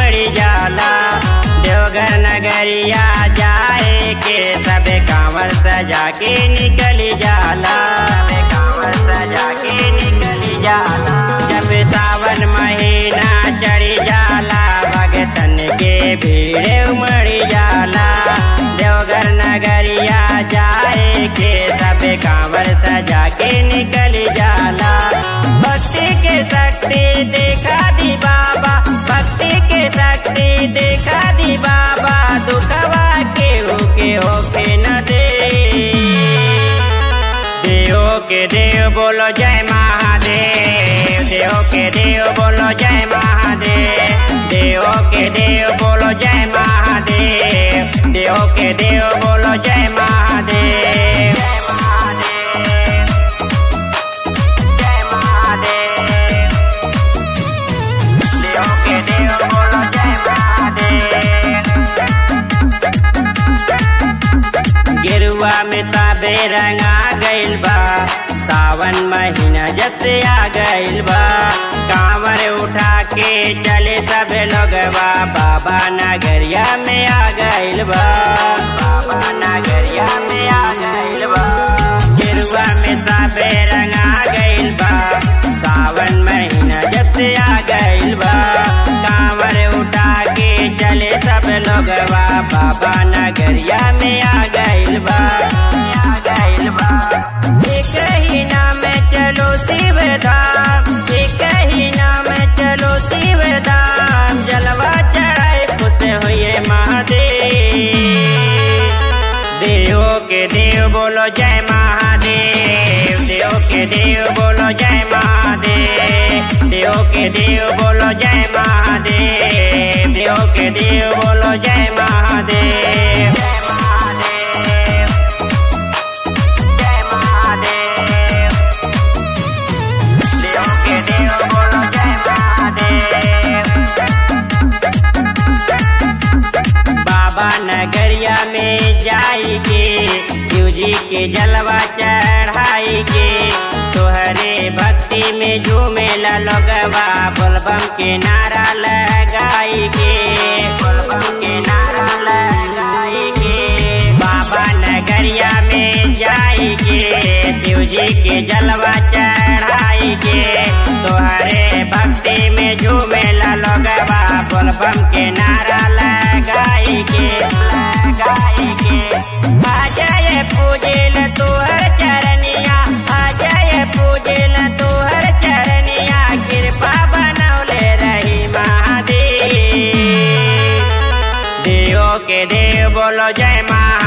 उमड़ जाला देवघर नगरिया जाए के सबे कांवर सजा के निकल जाला सबे कांवर सजा के निकल जाला जब सावन महीना चढ़ जाला भगतन के भीड़ उमड़ जाला देवघर नगरिया जाए के सबे कांवर सजा के निकल जाला भक्ति के शक्ति देखा दी बाबा भक्ति के शक्ति देखा दी बाबा दुखवा के होके होके न दे देव के देव बोलो जय महादेव देव के देव बोलो जय महादेव देव के देव बोलो जय महादेव देव के देव बोलो जय महादेव जय महादेव जय महादेव देव के देव बोलो जय महादेव गेरुआ में ताबे रंगा गइल बा सावन महीना जब से आ गइल बा कांवर उठा के चले सबे लोगवा बाबा नगरिया में आ गइल बा बाबा नगरिया में आ गइल बा गेरुआ में ताबे रंगा गइल बा सावन महीना जब से आ गइल बा कांवर उठा के चले सब लोगवा बाबा नगरिया में आ गइल बा आ गइल बा एक ही नाम चलो शिव धाम एक ही नाम चलो शिव धाम जलवा चढ़ाए खुश हुए महादेव देव के देव बोलो जय महादेव देव के देव बोलो जय महादेव देव के देव बोलो जय महादेव देव के देव बोलो जय महादेव जय महादेव जय महादेव देव के देव बोलो जय महादेव बाबा नगरिया में जाएंगे शिव जी के जलवा चढ़ाई के तोहरे भक्ति में झूमे लगवा बोलबम के नारा लगाई के बोलबम के नारा लगाई के बाबा नगरिया में जाएंगे शिव जी के जलवा चढ़ाई के तोहरे भक्ति में झूमे लगवा बोलबम के नारा लगाई के लगाई के आ जाए पूजिल तोहर चरनिया आ जाए पूजिल तोहर चरनिया कृपा बनौले रही महादेव देव के देव बोलो जय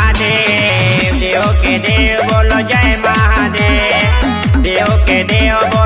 महादेव देव के देव बोलो जय महादेव देव के देव